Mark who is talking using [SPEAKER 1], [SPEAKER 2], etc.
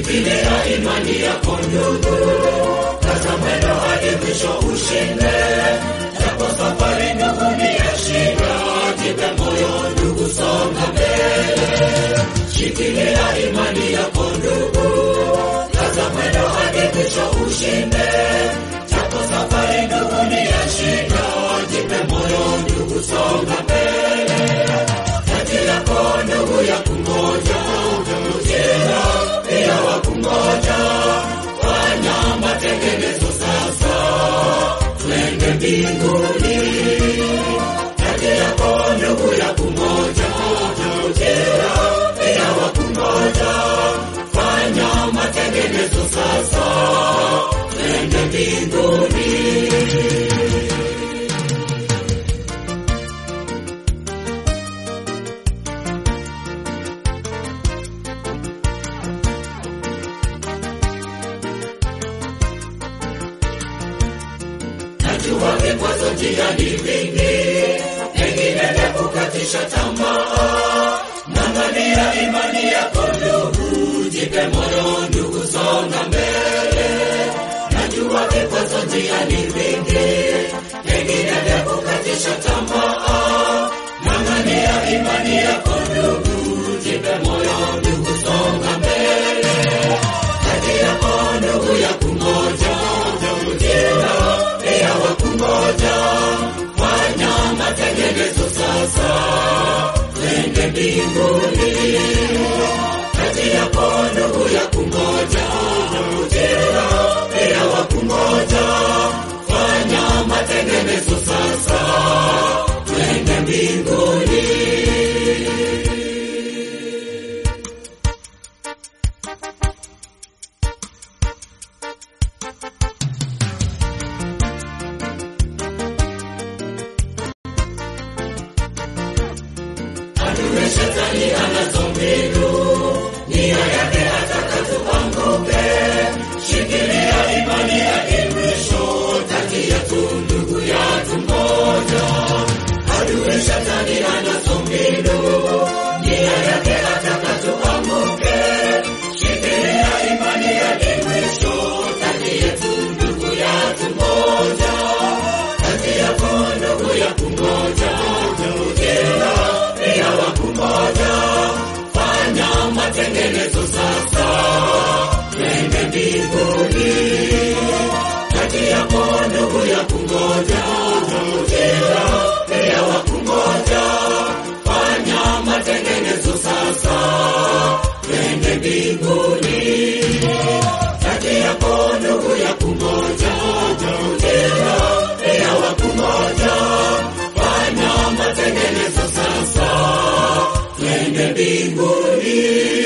[SPEAKER 1] shikilia imani yako ndugu, kaza mwendo hadi mwisho ushinde. Japo safari ndugu ni ya shida, jipe moyo ndugu, songa mbele. Shikilia imani yako ndugu, kaza mwendo hadi mwisho ushinde. Japo safari ndugu ni ya shida, jipe moyo ndugu, songa mbele. Kati yako ndugu ya kungoja, ujira pia wa kungoja. Fanya matengenezo sasa, twende mbinguni. Kati yako ndugu ya kungoja, ujira pia wa kungoja. Fanya matengenezo sasa, twende mbinguni. Najua vikwazo njiani vingi, pengine vya kukatisha tamaa. Ng'ang'ania imani yako ndugu, jipe moyo ndugu, songa mbele. Najua vikwazo njiani vingi, pengine vya kukatisha tamaa. Ng'ang'ania imani yako ndugu, jipe moyo ndugu, songa mbele. Kati yako ndugu ya kungoja, ujira pia wa kungoja. Fanya matengenezo sasa, twende mbinguni. Kati yako ndugu ya kungoja, ujira pia wa kungoja. Fanya matengenezo sasa, twende mbinguni. Adui shetani anazo mbinu, nia yake ataka tuanguke. Shikilia imani hadi mwisho, kati yetu ndugu yatu moja. Adui shetani anazo mbinu, nia yake ataka tuanguke. Shikilia imani hadi mwisho, kati yetu ndugu yatu moja. Kati yako ndugu ya kungoja, ujira pia wa kungoja. Fanya matengenezo sasa, twende mbinguni. Kati yako ndugu ya kungoja, ujira pia wa kungoja. Fanya matengenezo sasa, twende mbinguni. Kati yako ndugu ya kungoja, ujira pia wa kungoja. Fanya matengenezo sasa, twende mbinguni.